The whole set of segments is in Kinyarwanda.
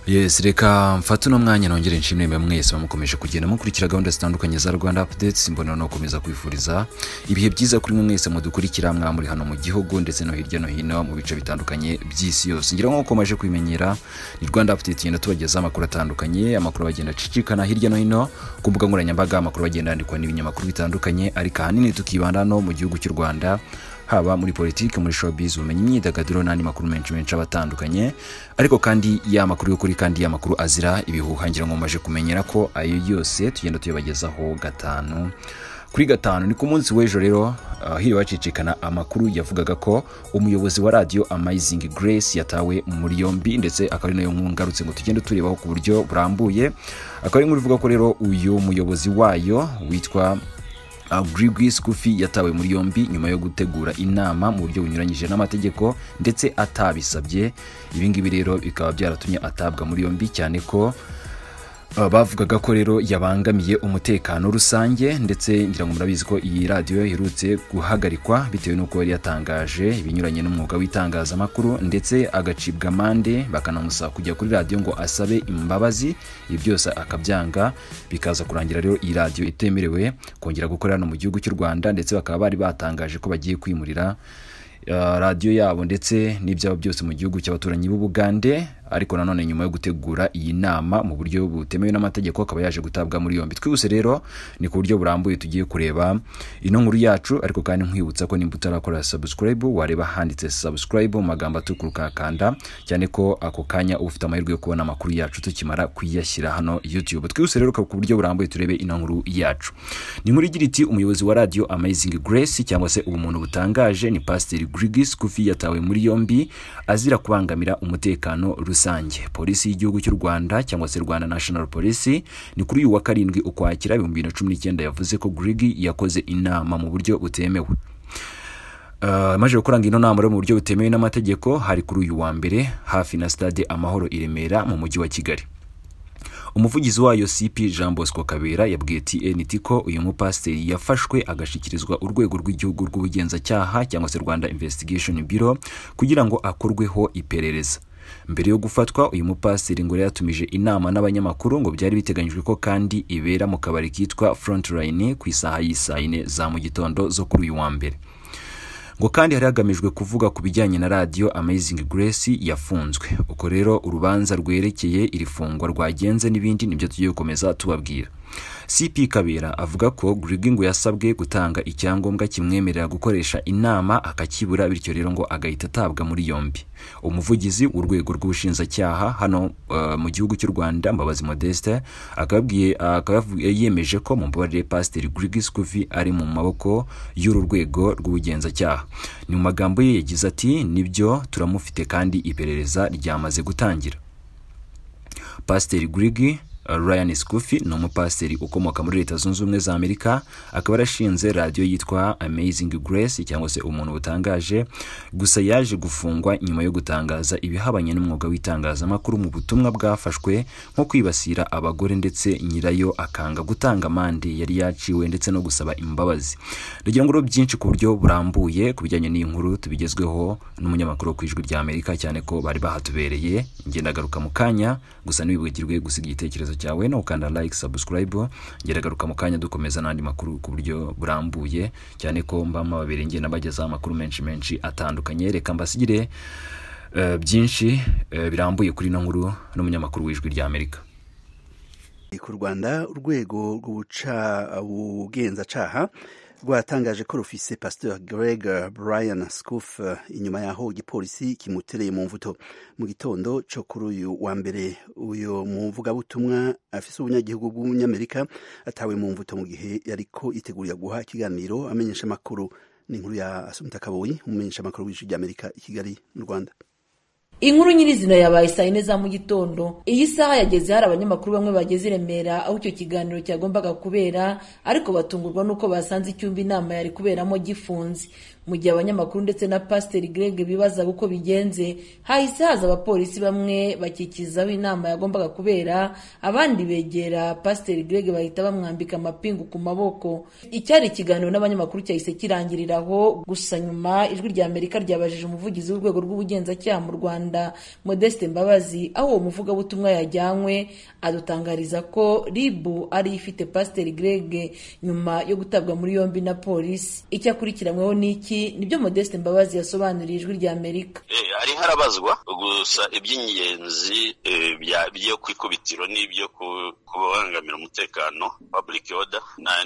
yes reka mfate uno mwanya nongere nshimire mwe mwese bamukomeje kugenda mukurikira gahunda zitandukanye za rwanda updates mbona no gukomeza kwifuriza ibihe byiza kuri mwe mwese mudukurikira mwamuri hano mu gihugu ndetse no hirya no hino mu bice bitandukanye by'isi yose ngira ngo ukomeje kwimenyera ni rwanda update tugenda tubagezaho amakuru atandukanye amakuru agenda acicikana hirya no hino ku mbuga nkoranyambaga amakuru agenda yandikwa n'ibinyamakuru bitandukanye ariko ahanini tukibanda no mu gihugu cy'u rwanda haba muri politiki muri showbiz ubumenyi imyidagaduro n'andi makuru menshi menshi aba atandukanye ariko kandi ya makuru y'ukuri kandi ya makuru azira ibihuha ngira ngo mumaje kumenyera ko ayo yose tugenda tuyabagezaho gatanu kuri gatanu ni ku munsi w'ejo rero uh, hiriwe hacicikana amakuru yavugaga ko umuyobozi wa radiyo amazing grace yatawe muri yombi ndetse akaba ari nayo ngarutse ngo tugende turebaho ku buryo burambuye akaba ari nk'urivuga ko rero uyu muyobozi wayo witwa Grigis Kufi yatawe muri yombi nyuma yo gutegura inama mu buryo bunyuranyije n'amategeko ndetse atabisabye ibi ngibi rero bikaba byaratumye atabwa muri yombi cyane ko Uh, bavugaga ko rero yabangamiye umutekano rusange ndetse ngira ngo murabizi ko iyi radiyo iherutse guhagarikwa bitewe n'uko yari yatangaje ibinyuranye n'umwuga w'itangazamakuru ndetse agacibwa amande bakanamusaba kujya kuri radiyo ngo asabe imbabazi ibi byose akabyanga bikaza kurangira rero iyi radiyo itemerewe kongera gukorera hano mu gihugu cy'u rwanda ndetse bakaba bari batangaje ko bagiye kwimurira Uh, radiyo yabo ndetse n'ibyabo byose mu gihugu cy'abaturanyi b'ubugande ariko nanone nyuma yo gutegura iyi nama mu buryo butemewe n'amategeko akaba yaje gutabwa muri yombi twihuse rero ni ku buryo burambuye tugiye kureba ino nkuru yacu ariko kandi nkwibutsa ko nimba utarakora subscribe wareba handitse subscribe mu magambo atukura ukakanda cyane ko ako kanya uba ufite amahirwe yo kubona amakuru yacu tukimara kuyashyira hano youtube twihuse rero ku buryo burambuye turebe ino nkuru yacu ni inkuru igira iti umuyobozi wa radiyo amazing grace cyangwa se ubumuntu butangaje ni pasiteri Grigis Kufi yatawe muri yombi azira kubangamira umutekano rusange polisi y'igihugu cy'u Rwanda cyangwa se Rwanda National Police ni kuri uyu wa karindwi ukwakira 2019 yavuze ko Grigi yakoze inama mu buryo butemewe Uh, maze gukoranga ino nama rero mu buryo butemewe n'amategeko hari kuri uyu wa mbere hafi na stade amahoro i Remera mu mujyi wa Kigali umuvugizi wayo cp jean bosco kabera yabwiye tnt ko uyu mupasiteri yafashwe agashyikirizwa urwego rw'igihugu rw'ubugenzacyaha cyangwa se rwanda investigation bureau kugira ngo akorweho iperereza mbere yo gufatwa uyu mupasiteri ngo yatumije inama n'abanyamakuru ngo byari biteganyijwe ko kandi ibera mu kabari kitwa frontline ku isaha y'isaa yine za mu gitondo zo kuri uyu wa mbere ngo kandi hari hagamijwe kuvuga ku bijyanye na radiyo amazing grace yafunzwe uko rero urubanza rwerekeye iri fungwa rwagenze n'ibindi nibyo tugiye gukomeza tubabwira cp kabera avuga ko grigi ngo yasabwe gutanga icyangombwa kimwemerera gukoresha inama akakibura bityo rero ngo agahita atabwa muri yombi umuvugizi w'urwego rw'ubushinjacyaha hano uh, mu gihugu cy'u rwanda mbabazi modeste akaba yemeje ko mu mbabarire pasiteri grigi scuvi ari mu maboko y'uru rwego rw'ubugenzacyaha ni mu magambo ye yagize ati nibyo turamufite kandi iperereza ryamaze gutangira pasiteri grigi Ryan Scuffy ni umupasiteri ukomoka muri leta zunze ubumwe za amerika akaba yarashinze radiyo yitwa amazing grace cyangwa se umuntu butangaje gusa yaje gufungwa nyuma yo gutangaza ibihabanye n'umwuga w'itangazamakuru mu butumwa bwafashwe nko kwibasira abagore ndetse nyirayo akanga gutanga amande yari yaciwe ndetse no gusaba imbabazi ndagira ngo byinshi ku buryo burambuye ku bijyanye n'iyi nkuru tubigezweho n'umunyamakuru wo ku ijwi rya amerika cyane ko bari bahatubereye ngendagaruka mu kanya gusa ntibibwigirwe gusiga igitekerezo cyawe no ukanda like subscribe ngeragaruka mu kanya dukomeza n'andi makuru ku buryo burambuye cyane ko mba mababiri ngiye nabagezaho amakuru menshi menshi atandukanye reka mbasigire uh, byinshi uh, birambuye kuri ino nkuru n'umunyamakuru w'ijwi rya amerika ku rwanda urwego rw'ubugenzacaha rwatangaje ko rufise pasiteri greg brian scof inyuma yaho igipolisi kimutereye mu mvuto mu gitondo cyo kuri uyu wa mbere uyu muvugabutumwa afise ubunyagihugu bw'umunyamerika atawe mu mvuto mu gihe yariko yitegurira guha ikiganiro amenyesha amakuru ni inkuru ya asumita kaboyi umumenyesha amakuru w'ijwi ry'amerika i kigali mu rwanda inkuru nyirizina yabaye saa yine za mu gitondo iyi saha yageze hari abanyamakuru bamwe bageze i remera aho icyo kiganiro cyagombaga kubera ariko batungurwa n'uko basanze icyumba inama yari kuberamo gifunze mu gihe abanyamakuru ndetse na pasiteri greg bibazaga uko bigenze hahise haza abapolisi bamwe bakikizaho inama yagombaga kubera abandi begera pasiteri greg bahita bamwambika amapingu ku maboko icyari ikiganiro n'abanyamakuru cyahise kirangirira aho gusa nyuma ijwi rya amerika ryabajije umuvugizi w'urwego rw'ubugenzacyaha mu rwanda modeste mbabazi aho uwo muvugabutumwa yajyanywe adutangariza ko ribu ari ifite pasiteri greg nyuma yo gutabwa muri yombi na polisi icyo akurikiranyweho ni iki nibyo modeste mbabazi yasobanuriye ijwi rya amerika hari harabazwa gusa iby'ingenzi byo ku ikubitiro n'ibyo kubangamira umutekano public order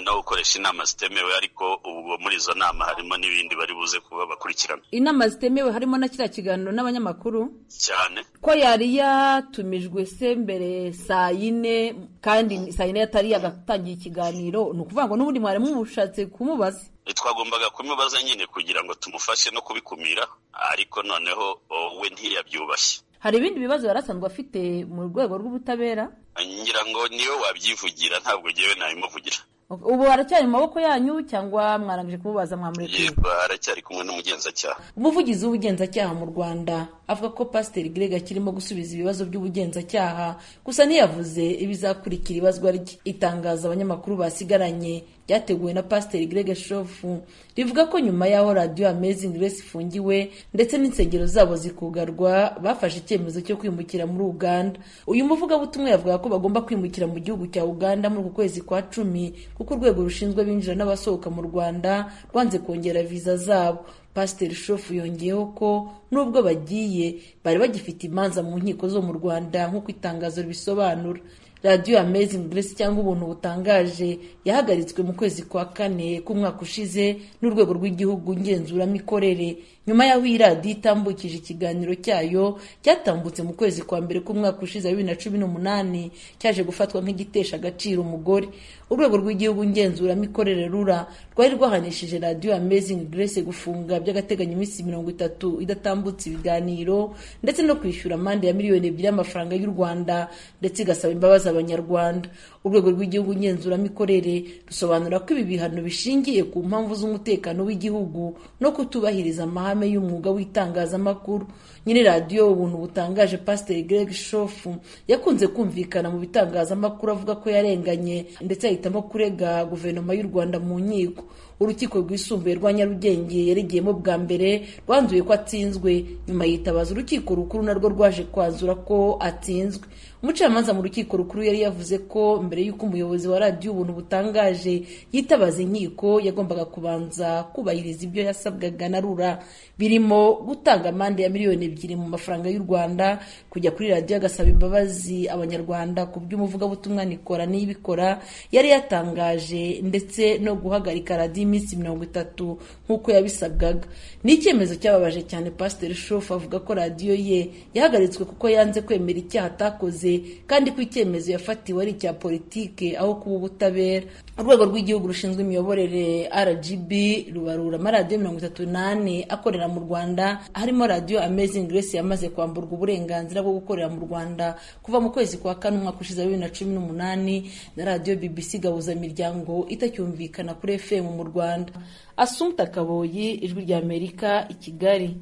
no gukoresha inama zitemewe ariko ubwo muri izo nama harimo n'ibindi bari buze kuba bakurikirana inama zitemewe harimo na kiriya kiganiro n'abanyamakuru cyane ko yari yatumijwe se mbere saa yine kandi saa yine yatari yagatangiye ikiganiro ni ukuvuga ngo n'ubundi mwari mushatse kumubaza twagombaga kumubaza nyine kugira ngo tumufashe no kubikumira ariko noneho we ntiyabyubashye hari ibindi bibazo yari asanzwe afite mu rwego rw'ubutabera ngira ngo niwe wabyivugira ntabwo ngewe nabimuvugira ubu haracyari mu maboko yanyu cyangwa mwarangije kumubaza mwamurekeye haracyari kumwe n'umugenzacyaha umuvugizi w'ubugenzacyaha mu rwanda avuga ko pasiteri greg akirimo gusubiza ibibazo by'ubugenzacyaha gusa ntiyavuze ibizakurikira ibazwa rye itangaza abanyamakuru basigaranye ryateguwe na pasiteri greg shofu rivuga ko nyuma y'aho radiyo amazing grace ifungiwe ndetse n'insengero zabo zikugarwa bafashe icyemezo cyo kwimukira muri uganda uyu muvugabutumwa yavuga ko bagomba kwimukira mu gihugu cya uganda muri uku kwezi kwa cumi kuko urwego rushinzwe abinjira n'abasohoka mu rwanda rwanze kongera viza zabo pasiteri shofu yongeyeho ko nubwo bagiye bari bagifite imanza mu nkiko zo mu rwanda nk'uko itangazo ribisobanura radiyo amazing grace cyangwa ubuntu butangaje yahagaritswe mu kwezi kwa kane k'umwaka ushize n'urwego rw'igihugu ngenzuramikorere nyuma y'aho iyi radiyo itambukije ikiganiro cyayo cyatambutse mu kwezi kwa mbere k'umwaka ushize wa bibiri na cumi n'umunani cyaje gufatwa nk'igitesha agaciro umugore urwego rw'igihugu ngenzuramikorere rura rwari rwahanishije radiyo amazing grace gufunga by'agateganyo iminsi mirongo itatu idatambutse ibiganiro ndetse no kwishyura amande ya miliyoni ebyiri y'amafaranga y'u rwanda ndetse igasaba imbabazi abanyarwanda urwego rw'igihugu ngenzuramikorere rusobanura ko ibi bihano bishingiye ku mpamvu z'umutekano w'igihugu no kutubahiriza amahame y'umwuga w'itangazamakuru nyine radiyo ubuntu butangaje pasiteri greg shofu yakunze kumvikana mu bitangazamakuru avuga ko yarenganye ndetse ahitamo kurega guverinoma y'u rwanda mu nkiko urukiko rwisumbuye rwa nyarugenge yaregeyemo bwa mbere rwanzuye ko atsinzwe nyuma yitabaza urukiko rukuru narwo rwaje kwanzura ko atsinzwe umucamanza mu rukiko rukuru yari yavuze ko mbere y'uko umuyobozi wa radiyo ubuntu butangaje yitabaza inkiko yagombaga kubanza kubahiriza ibyo yasabwaga na rura birimo gutanga amande ya miliyoni ebyiri mu mafaranga y'u rwanda kujya kuri radiyo agasaba imbabazi abanyarwanda ku by'umuvugabutumwa nikora n'ibikora yari yatangaje ndetse no guhagarika radiyo iminsi mirongo itatu nk'uko yabisabwaga ni icyemezo cyababaje cyane pasiteri shofu avuga ko radiyo ye yahagaritswe kuko yanze kwemera icyaha atakoze kandi ko icyemezo yafatiwe ari icya politike aho kuba ubutabera urwego rw'igihugu rushinzwe imiyoborere rgb rubarura amaradiyo mirongo itatu n'ane akorera mu rwanda harimo radiyo amazing grace yamaze kwamburwa uburenganzira bwo gukorera mu rwanda kuva mu kwezi kwa kane umwaka ushize wa bibiri na cumi n'umunani na radiyo bbc gahuza miryango itacyumvikana kuri fm mu rwanda asumpta kaboyi ijwi rya amerika i kigali